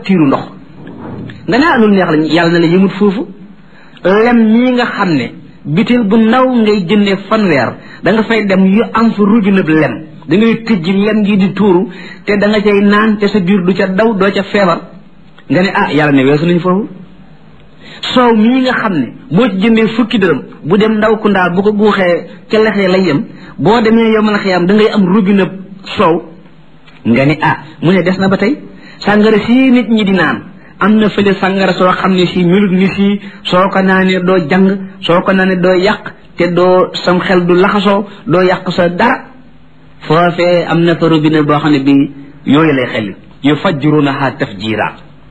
facture ndox nga ne ah loolu neex la yàlla na la yëmut foofu lem ñii nga xam ne bitil bu ndaw ngay jëndee fanweer da nga fay dem yu am fa rujunab lem da ngay tëjji lem gi di tuuru te da nga cay naan te sa biir du ca daw doo ca feebar nga ne ah yàlla ne weesu nañ foofu soow mii nga xam ne boo ci jëndee fukki dërëm bu dem ndaw ku ndaa bu ko guuxee ca lexee lay yem boo demee yow mën a xiyam da ngay am robinet soow nga ni ah mu ne des na ba tey sàngara sii nit ñi di naan am na fële sàngara soo xam ne si melut ni sii soo ko naanee doo jàng soo ko naanee doo yàq te doo sam xel du laxasoo doo yàq sa dara foofee am na fa robinet boo xam ne bi yooyu lay xel yu fajjurunaha tafjira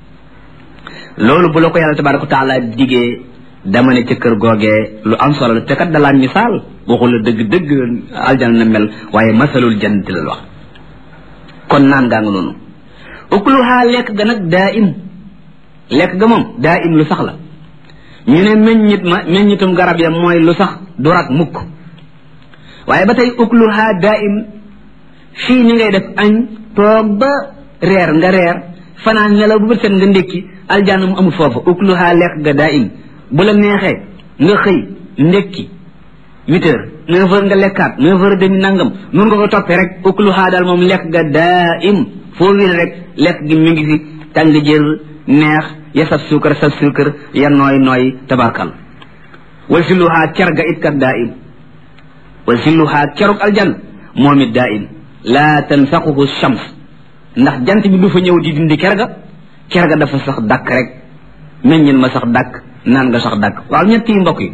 loolu bu la ko yàlla tabaraka wa taala digee dama ne ca kër googee lu am solo la te kat dalaa misaal waxul la dëgg dëgg aljana na mel waaye masalul jannati la wax kon naan gaa nga noonu ukluhaa lekk ga nag daa im lekk ga moom daa im lu sax la ñu ne meññit ma meññitum garab ya mooy lu sax du rak mukk waaye ba tey ukluhaa daa im fii ni ngay def añ toog ba reer nga reer fanaan nelaw bu bët set nga ndékki aljanna mu amul foofu ukluhaa lekk ga daa im bu la neexee nga xëy ndékki huit heures neuf heures nga lekkaat neuf heures demi nangam nun nga ko toppee rek ukluhaa daal moom lekk ga daa im foo wér rek lekk gi mi ngi fi tàng jër neex ya saf suukar saf suukar ya nooy nooy tabarkal wal silluhaa cer ga it kat daa im wal silluhaa ceruk aljan moom it daa im laa tansaquhu shams ndax jant bi du fa ñëw di dindi ker ga ker ga dafa sax dàkk rek meññin ma sax dàkk naan nga sax dàkk waaw ñett yi mbokk yi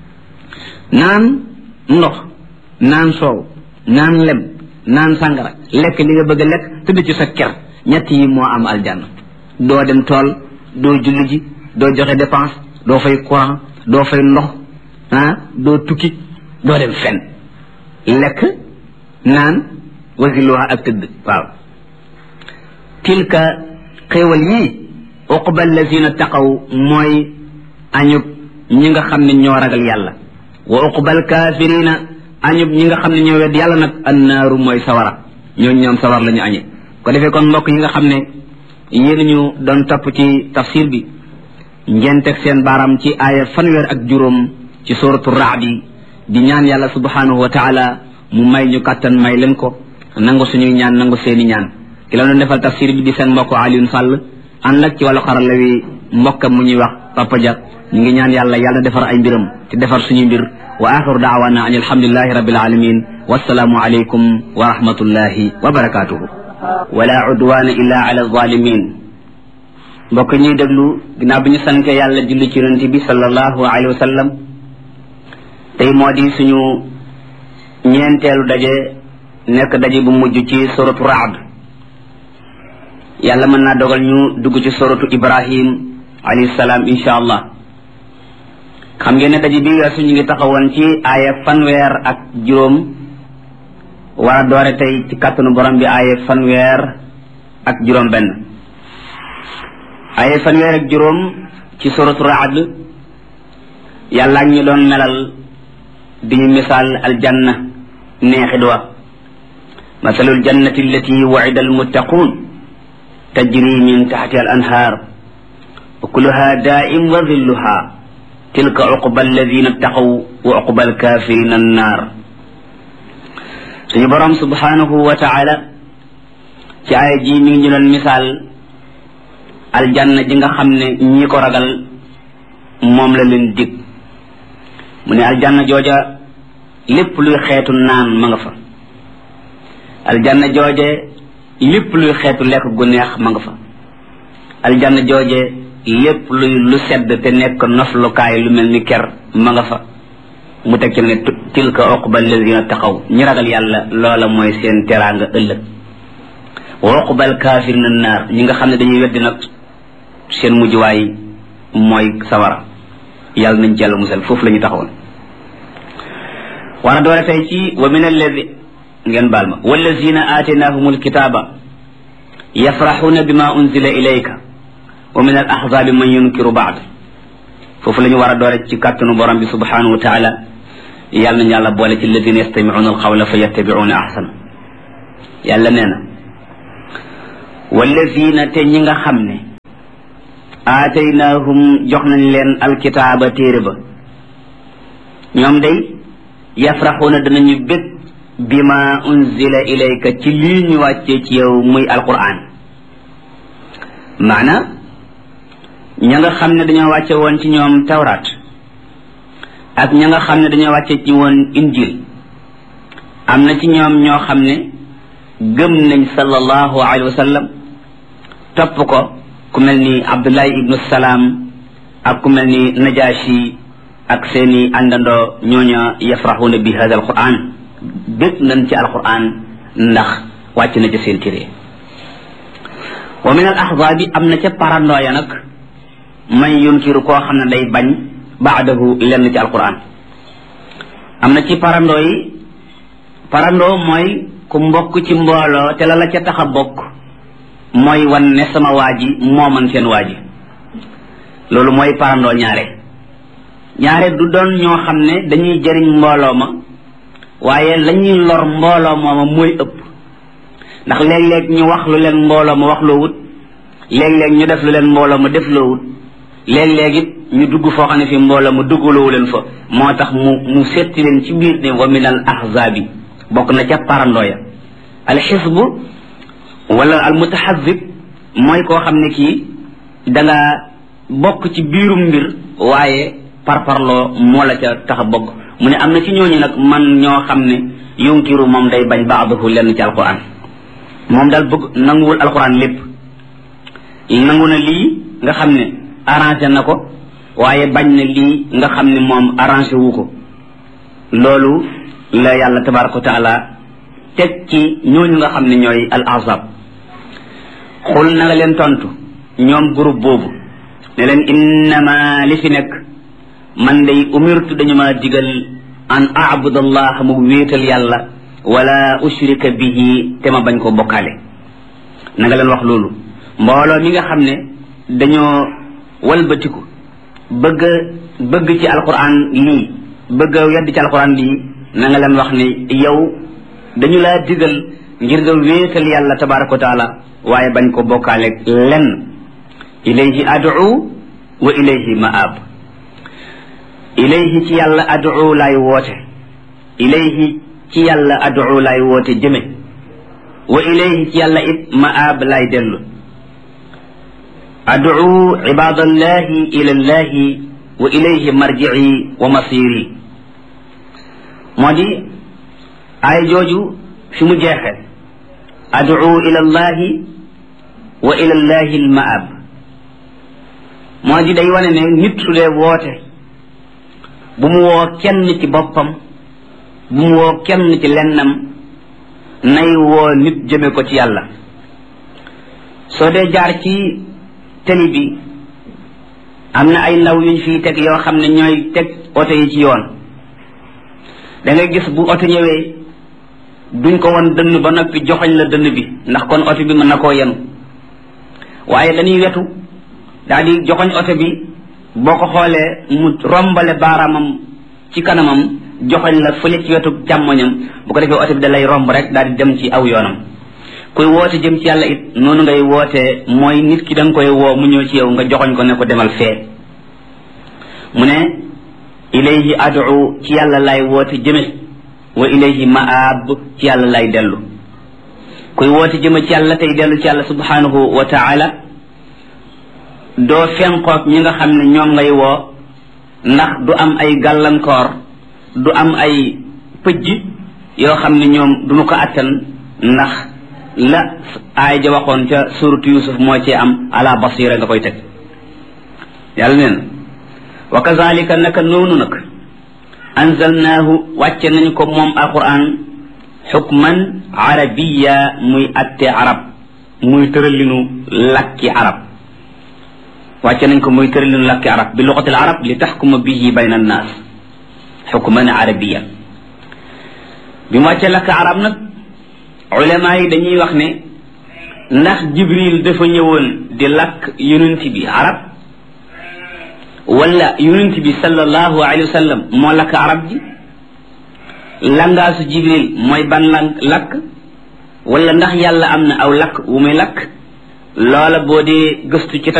naan ndox naan soow naan lem naan sàngara lekk li nga bëgg a lekk tëdd ci sa ker ñett yi moo am aljanna doo dem tool doo julli ji doo joxe dépense doo fay courant doo fay ndox ah doo tukki doo dem fen lekk naan wasiluha ak tëdd waaw tilka xéewal yii uqba allazina taqaw mooy añub ñi nga xam ne ñoo ragal yàlla wa uqba alkafirina añub ñi nga xam ne ñoo wedd yàlla nag annaaru mooy sawara ñoo ñoom sawar la ñu añe ko defee kon mbokk yi nga xam ne yéen ñu doon topp ci tafsir bi ngeen teg seen baaraam ci aaya fanweer ak juróom ci suratu raadi di ñaan yàlla subhanahu wa taala mu may ñu kàttan may leen ko nangu suñuy ñaan nangu seeni ñaan ki la doon defal tafsir bi di seen mbokk Alioune Sall ànd ak ci wàllu xarala wi mbokkam mu ñuy wax Papa Dia ñu ngi ñaan yàlla yàlla defar ay mbiram te defar suñuy mbir wa axiru daawana an alhamdulilahi rabbil alamin wassalaamu alaykum wa rahmatullahi wa barakatuhu wala udwana illa ala zalimin mbokk ñuy déglu ginnaaw bi ñu sante yàlla julli ci yonente bi sallallahu alayhi wa sallam tey moo di suñu ñeenteelu daje nekk daje bu mujj ci suratu raad yàlla mën naa dogal ñu dugg ci suratu ibrahim alayhi salaam insha allah xam ngeen ne daje bi weesu ñu ngi taxawoon ci aaya fanweer ak juróom war a doore tey ci kàttanu borom bi aaya fanweer ak juróom benn aaya fanweer ak juróom ci suratu raad yàlla ñu doon melal di ñu misaal aljanna neexit wa masalul jannati allati wa'ida almuttaqun tajri min taxtiha al anhaar ukuluha daa'im wa dhilluha tilka uqba alladina ttaqaw wa uqba alkafirina annaar suñu borom subhanahu wa taala ci aaya ji mi ngi ñu doon misaal aljanna ji nga xam ne ñi ko ragal moom la leen dig mu ne aljanna jooja lépp luy xeetu naan ma nga fa aljanna jooje lépp luy xeetu lekk gu neex ma nga fa aljanna jooje lépp luy lu sedd te nekk noflukaay lu mel ni ker ma nga fa mu teg ci ne tilka uqba alladina taqaw ñi ragal yàlla loola mooy seen teraanga ëllëg wa uqba alkafirina naar ñi nga xam ne dañuy weddi nag seen mujjuwaay mooy sawara yàlla nañ ci yàlla musal foofu la ñu taxawoon war a doole tey ci wa min alladi ngeen baal ma wallazina aataynahum alkitaba yafraxuuna bima unzila ilayka wa min al ahzabi man yunkiru baad foofu la ñu war a doole ci kàttanu borom bi subhanahu wa taala yàlla nañu yàlla boole ci alladina yastamicuuna alqawla fa yattabicuuna ahsana yàlla nee na wallazina te ñi nga xam ne aataynaahum jox nañ leen alkitaaba téere ba ñoom day yafraxuuna danañu bég bima unzila ilayka ci lii ñu wàccee ci yow muy alquran maana ña nga xam ne dañoo wàcce woon ci ñoom tawraat ak ña nga xam ne dañoo wàcce ci woon injil am na ci ñoom ñoo xam ne gëm nañ sallallahu alayhi wa sallam topp ko ku mel ni abdullahi ibnu salaam ak ku mel ni najashi ak seeni àndandoo ñooña yafraxuuna bi hada alquran bég nañ ci alquran ndax wàcc na ci seen téere wa min al ahzaabi am na ca parandooya nag man yunkiru koo xam ne day bañ baadahu lenn ci alquran am na ci parandoo yi parandoo mooy ku mbokk ci mbooloo te la la ca tax a bokk mooy wan ne sama waa ji moo man seen waa ji loolu mooy parandoo ñaare ñaare du doon ñoo xam ne dañuy jëriñ mbooloo ma waaye lañuy lor mbooloo mooma mooy ëpp ndax léeg-léeg ñu wax lu leen mbooloo ma wax loo wut léeg-léeg ñu def lu leen mbooloo ma def loo wut léeg-léeg it ñu dugg foo xam ne fi mbooloo ma duggaloowu leen fa moo tax mu mu setti leen ci biir ne wa min al ahzaabi bokk na ca parandooya al xisbu wala al mutaxazib mooy koo xam ne kii danga bokk ci biirum mbir waaye parparloo moo la ca tax a bokk mu ne am na ci ñooñu nag man ñoo xam ne yunkiru moom day bañ baadahu lenn ci alquran moom daal bëgg nanguwul alquran lépp nangu na lii nga xam ne arrangé na ko waaye bañ na lii nga xam ne moom arrangé wu ko loolu la yàlla tabaraka wa taala teg ci ñooñu nga xam ne ñooy al ahzab xul na nga leen tontu ñoom groupe boobu ne leen innama li fi nekk man day umirtu dañu ma digal an abudallah mu wéetal yàlla wala ushrika bihi te ma bañ ko bokkaale na nga leen wax loolu mbooloo mi nga xam ne dañoo walbatiku bëgg bëgg ci alquran lii bëgg a yedd ci alquran lii na nga leen wax ne yow dañu laa digal ngir nga wéetal yàlla tabaraka wa taala waaye bañ ko bokkaale lenn ilayhi ad'u wa ilayhi ma'ab ilayhi ci yàlla ad'u laay woote ilayhi ci yàlla ad'u laay woote jëme wa ilayhi ci yàlla it ma'ab laay dellu ad'u ibadallahi ila llahi wa ilayhi marji'i wa masiri moo di ay jooju fi mu jeexe ad'u ila llahi wa ila llahi alma'ab moo di day wane ne nit su dee woote bu mu woo kenn ci boppam bu mu woo kenn ci lennam nay woo nit jëme ko ci yàlla soo dee jaar ci teli bi am na ay ndaw yuñ fiy teg yoo xam ne ñooy teg oto yi ci yoon da ngay gis bu oto ñëwee duñ ko won dënn ba noppi joxoñ la dënn bi ndax kon oto bi mën na koo yenu waaye dañuy wetu daal di joxoñ oto bi boo ko xoolee mu rombale baaraamam ci kanamam joxoñ la fële ci wetu càmmoñam bu ko defee oto bi da lay romb rek daal di dem ci aw yoonam kuy woote jëm ci yàlla it noonu ngay wootee mooy nit ki da nga koy woo mu ñëw ci yow nga joxoñ ko ne ko demal fee mu ne ilayhi adu ci yàlla lay woote jëme wa ilayhi maab ci yàlla lay dellu kuy woote jëme ci yàlla tey dellu ci yàlla subhanahu wa taala doo fenqoog ñi nga xam ne ñoom ngay woo ndax du am ay gàllankoor du am ay pëjj yoo xam ne ñoom duñu ko attan ndax la aay ja waxoon ca suratu yusuf moo cee am ala basira nga koy teg yàlla neen wa kazalika naka noonu nag anzalnaahu wàcce nañ ko moom alquran xukman arabiya muy atte arab muy tëralinu lakki arab wàcce nañ ko muy tëralinu lakki arab bi luxatil arab li taxkuma bihi bayna annaas xukman arabiya bi mu wàcce lakk arab nag ulama yi dañuy wax ne ndax jibril dafa ñëwoon di lakk yonent bi arab wala yonent bi sallallahu alayhi wa sallam moo lakk arab ji langaasu jibril mooy ban lang lakk wala ndax yàlla am na aw lakk wu muy lakk loola boo dee gëstu ci